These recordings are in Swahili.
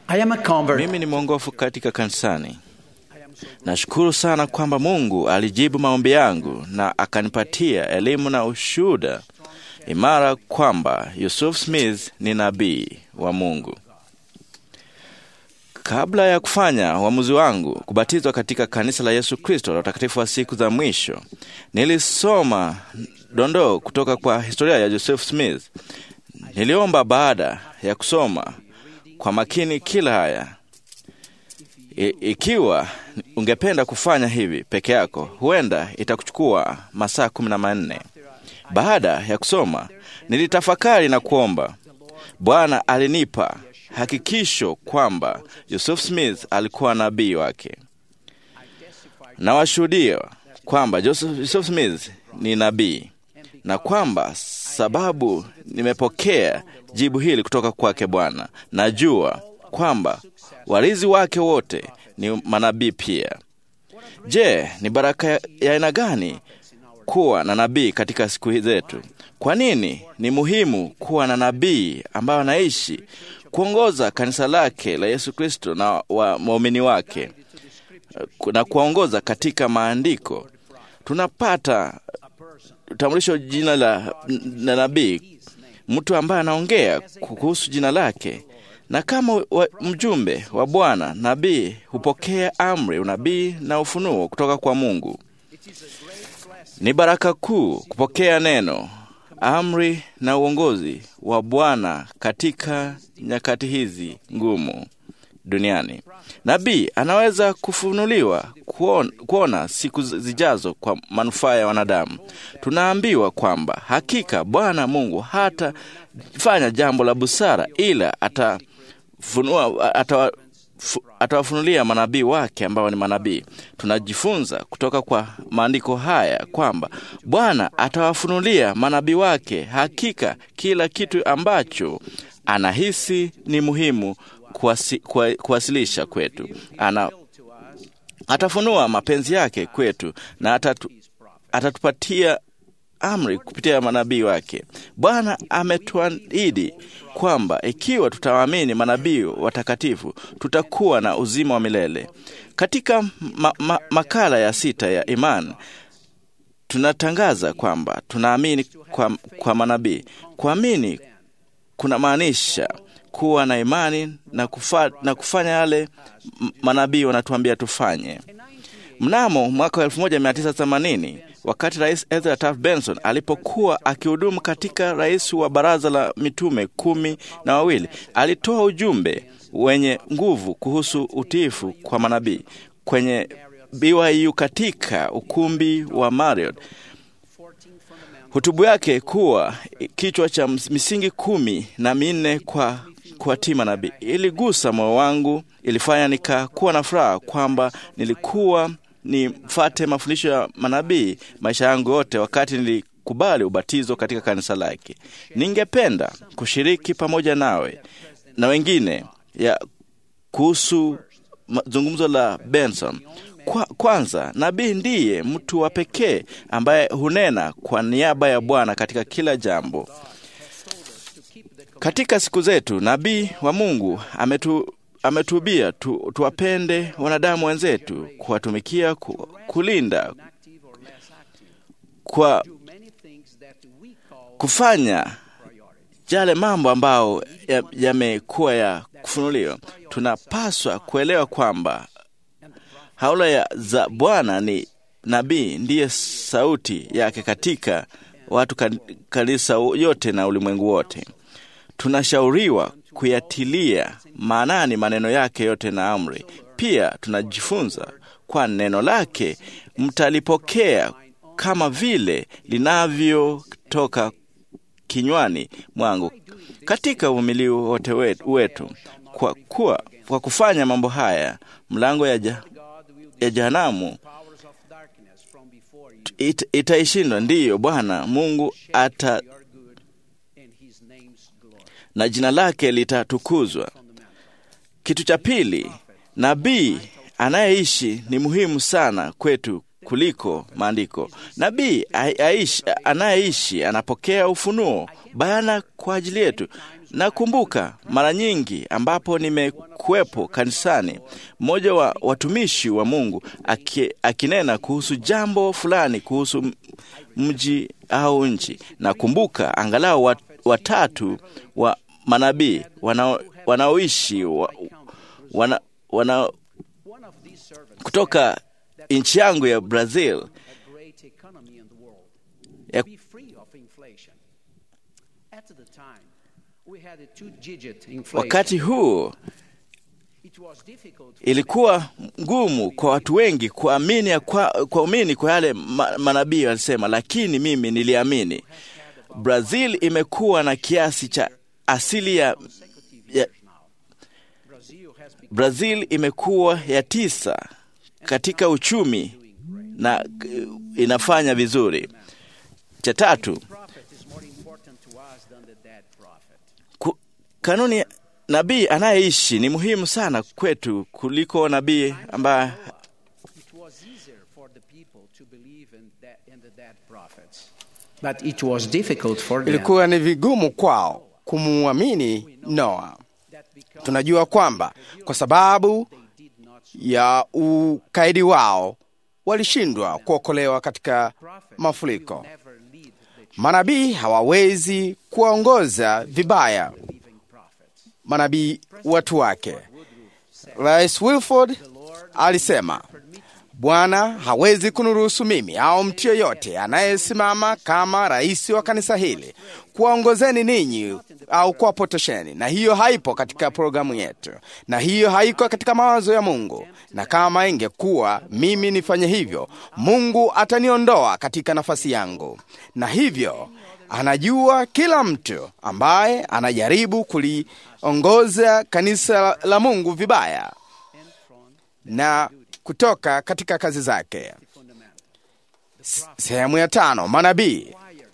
I am a convert. Mimi ni mwongofu katika kanisani. Nashukuru sana kwamba Mungu alijibu maombi yangu na akanipatia elimu na ushuhuda imara kwamba Yusuf Smith ni nabii wa Mungu. Kabla ya kufanya uamuzi wangu kubatizwa katika kanisa la Yesu Kristo la utakatifu wa siku za mwisho, nilisoma dondoo kutoka kwa historia ya Joseph Smith. Niliomba baada ya kusoma kwa makini kila haya I, ikiwa ungependa kufanya hivi peke yako, huenda itakuchukua masaa kumi na manne. Baada ya kusoma, nilitafakari na kuomba. Bwana alinipa hakikisho kwamba Yusuf Smith alikuwa nabii wake. Nawashuhudia kwamba Joseph, Yusuf Smith ni nabii na kwamba sababu nimepokea jibu hili kutoka kwake Bwana, najua kwamba warithi wake wote ni manabii pia. Je, ni baraka ya aina gani kuwa na nabii katika siku zetu? Kwa nini ni muhimu kuwa na nabii ambayo anaishi kuongoza kanisa lake la Yesu Kristo na waumini wake na kuwaongoza katika maandiko? Tunapata utambulisho jina la, la nabii, mtu ambaye anaongea kuhusu jina lake na kama wa, mjumbe wa Bwana, nabii hupokea amri, unabii na ufunuo kutoka kwa Mungu. Ni baraka kuu kupokea neno, amri na uongozi wa Bwana katika nyakati hizi ngumu duniani. Nabii anaweza kufunuliwa kuona, kuona siku zijazo kwa manufaa ya wanadamu. Tunaambiwa kwamba hakika Bwana Mungu hatafanya jambo la busara, ila atafunua ata atawafunulia manabii wake ambao ni manabii. Tunajifunza kutoka kwa maandiko haya kwamba Bwana atawafunulia manabii wake hakika kila kitu ambacho anahisi ni muhimu kuwasi, kuwa, kuwasilisha kwetu. Ana, atafunua mapenzi yake kwetu na atatu, atatupatia amri kupitia manabii wake. Bwana ametuahidi kwamba ikiwa tutawaamini manabii watakatifu tutakuwa na uzima wa milele. Katika ma, ma, makala ya sita ya imani tunatangaza kwamba tunaamini kwa, kwa manabii. Kuamini kuna maanisha kuwa na imani na, kufa, na kufanya yale manabii wanatuambia tufanye. Mnamo mwaka wa 1980 wakati Rais Ezra Taft Benson alipokuwa akihudumu katika rais wa baraza la mitume kumi na wawili, alitoa ujumbe wenye nguvu kuhusu utiifu kwa manabii kwenye BYU katika ukumbi wa Marriott. Hotubu yake kuwa kichwa cha misingi kumi na minne kwa kuwatii manabii iligusa moyo wangu, ilifanya nikakuwa na furaha kwamba nilikuwa nifate mafundisho ya manabii maisha yangu yote, wakati nilikubali ubatizo katika kanisa lake. Ningependa kushiriki pamoja nawe na wengine ya kuhusu zungumzo la Benson. Kwa, kwanza nabii ndiye mtu wa pekee ambaye hunena kwa niaba ya Bwana katika kila jambo. Katika siku zetu nabii wa Mungu ametu ametuhubia tu, tuwapende wanadamu wenzetu, kuwatumikia, ku, kulinda, kwa kufanya yale mambo ambayo yamekuwa ya, ya kufunuliwa. Tunapaswa kuelewa kwamba haula ya za Bwana ni nabii ndiye sauti yake katika watu kanisa yote na ulimwengu wote. Tunashauriwa kuyatilia maanani maneno yake yote na amri. Pia tunajifunza kwa neno lake mtalipokea kama vile linavyotoka kinywani mwangu katika uvumilivu wote wetu. Kwa kuwa kwa kufanya mambo haya mlango ya, ja, ya jehanamu it, itaishindwa. Ndiyo Bwana Mungu ata na jina lake litatukuzwa. Kitu cha pili, nabii anayeishi ni muhimu sana kwetu kuliko maandiko. Nabii anayeishi anapokea ufunuo bayana kwa ajili yetu. Nakumbuka mara nyingi ambapo nimekuwepo kanisani, mmoja wa watumishi wa Mungu aki, akinena kuhusu jambo fulani kuhusu m- mji au nchi. Nakumbuka angalau wat, watatu wa manabii wanao- wanaoishi wa, wana, wana, One of these servants kutoka nchi yangu ya Brazil a great economy in the world ya, be free of inflation. At the time, we had a two-digit inflation. wakati huo It was difficult for ilikuwa ngumu kwa watu wengi kuamini ya kwa, kuamini kwa yale ma, manabii walisema, lakini mimi niliamini. Brazil imekuwa na kiasi cha asili ya, ya Brazil has become Brazil imekuwa ya tisa katika uchumi na eh, inafanya vizuri. Cha tatu, prophet is more important to us than the dead prophet. ku, kanuni ya nabii anayeishi ni muhimu sana kwetu kuliko nabii ambaye It was easier for the people to believe in, that, in the dead prophets. But it was difficult for them. ilikuwa ni vigumu kwao kumwamini Noa. That because Tunajua kwamba kwa sababu they did not ya ukaidi wao walishindwa kuokolewa katika prophet mafuriko. will never lead the Manabii hawawezi kuwaongoza vibaya living prophets. manabii watu wake. Rais Wilford alisema, Bwana hawezi kuniruhusu mimi au mtu yeyote anayesimama kama rais wa kanisa hili kuwaongozeni ninyi au kuwapotosheni, na hiyo haipo katika programu yetu, na hiyo haiko katika mawazo ya Mungu. Na kama ingekuwa mimi nifanye hivyo, Mungu ataniondoa katika nafasi yangu, na hivyo anajua kila mtu ambaye anajaribu kuliongoza kanisa la Mungu vibaya na kutoka katika kazi zake. S- Sehemu ya tano, manabii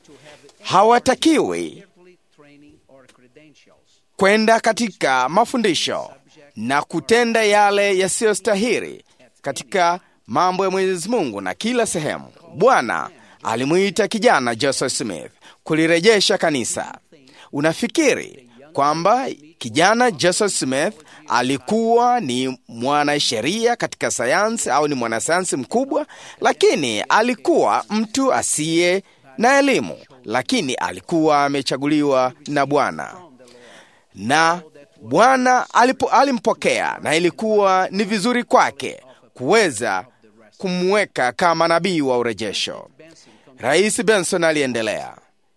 hawatakiwi Carefully training or credentials. kwenda katika mafundisho na kutenda yale yasiyostahili katika mambo ya Mwenyezi Mungu na kila sehemu. Bwana alimuita kijana Joseph Smith kulirejesha kanisa. Unafikiri kwamba kijana Joseph Smith alikuwa ni mwanasheria katika sayansi au ni mwanasayansi mkubwa? Lakini alikuwa mtu asiye na elimu, lakini alikuwa amechaguliwa na Bwana na Bwana alipo alimpokea na ilikuwa ni vizuri kwake kuweza kumweka kama nabii wa urejesho. Rais Benson aliendelea.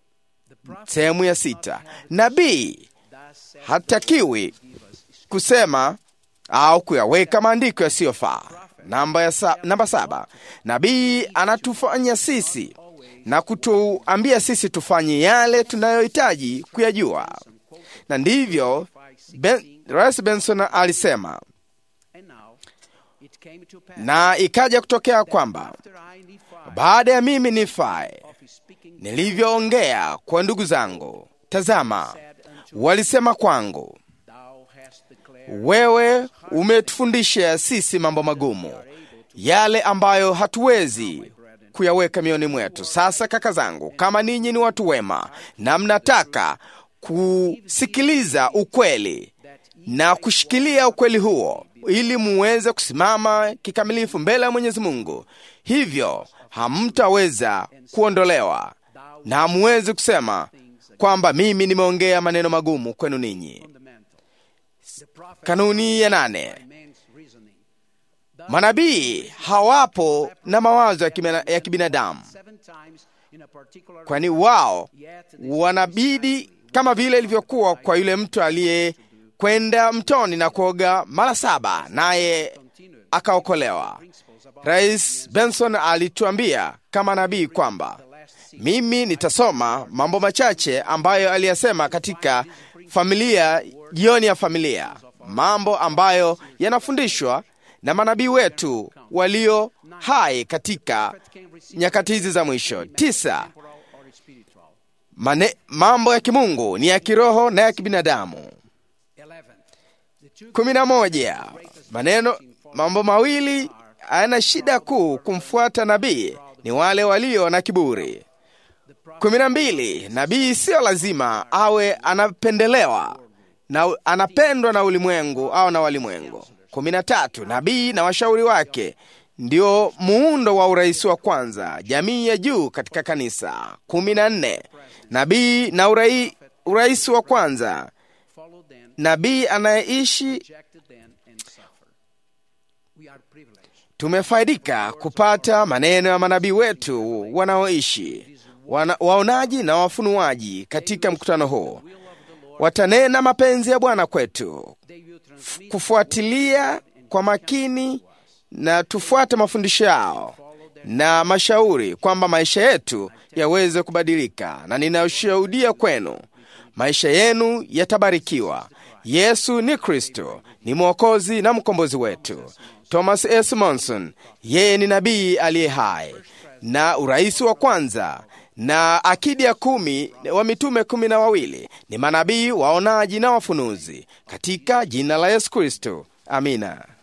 Sehemu ya sita, nabii hatakiwi kusema au kuyaweka maandiko yasiyofaa. Namba, ya sa, namba saba, nabii anatufanya sisi na kutuambia sisi tufanye yale tunayohitaji kuyajua, na ndivyo ben, Rais Benson alisema, And now it came to pass na ikaja kutokea kwamba after I Nephi baada ya mimi nifae of speaking nilivyoongea kwa ndugu zangu, tazama, walisema kwangu, thou hast declared wewe umetufundisha sisi mambo magumu, yale ambayo hatuwezi kuyaweka mioni mwetu. Sasa kaka zangu, kama ninyi ni watu wema na mnataka kusikiliza ukweli na kushikilia ukweli huo ili muweze kusimama kikamilifu mbele ya Mwenyezi Mungu, hivyo hamtaweza kuondolewa na hamuwezi kusema kwamba mimi nimeongea maneno magumu kwenu ninyi. fundamental. The prophet Kanuni ya nane, man's reasoning. manabii hawapo na mawazo ya kibina- ya kibinadamu, Seven times in a particular kwani wao wanabidi kama vile ilivyokuwa kwa yule mtu aliyekwenda mtoni na kuoga mara saba naye akaokolewa. Rais Benson alituambia kama nabii kwamba mimi nitasoma mambo machache ambayo aliyasema katika familia, jioni ya familia, mambo ambayo yanafundishwa na manabii wetu walio hai katika nyakati hizi za mwisho. Tisa, temporal or spiritual. mane, mambo ya kimungu ni ya kiroho na ya kibinadamu. Eleven. The two kumi na moja maneno mambo mawili hayana shida kuu kumfuata nabii ni wale walio na kiburi kumi na mbili nabii siyo lazima awe anapendelewa na anapendwa na ulimwengu au na walimwengu kumi na tatu nabii na washauri wake ndio muundo wa urais wa kwanza jamii ya juu katika kanisa kumi na nne nabii na urai, urais wa kwanza follow them, nabii anayeishi rejected them, and suffer. We are privileged. tumefaidika kupata maneno ya manabii wetu wanaoishi wana, waonaji na wafunuaji katika mkutano huu watanena mapenzi ya bwana kwetu They will transmit kufuatilia kwa makini na tufuate mafundisho yao na mashauri kwamba maisha yetu yaweze kubadilika na ninashuhudia kwenu maisha yenu yatabarikiwa yesu ni kristo ni mwokozi na mkombozi wetu thomas s monson yeye ni nabii aliye hai na urais wa kwanza na akidi ya kumi wa mitume kumi na wawili ni manabii waonaji na wafunuzi katika jina la yesu kristo amina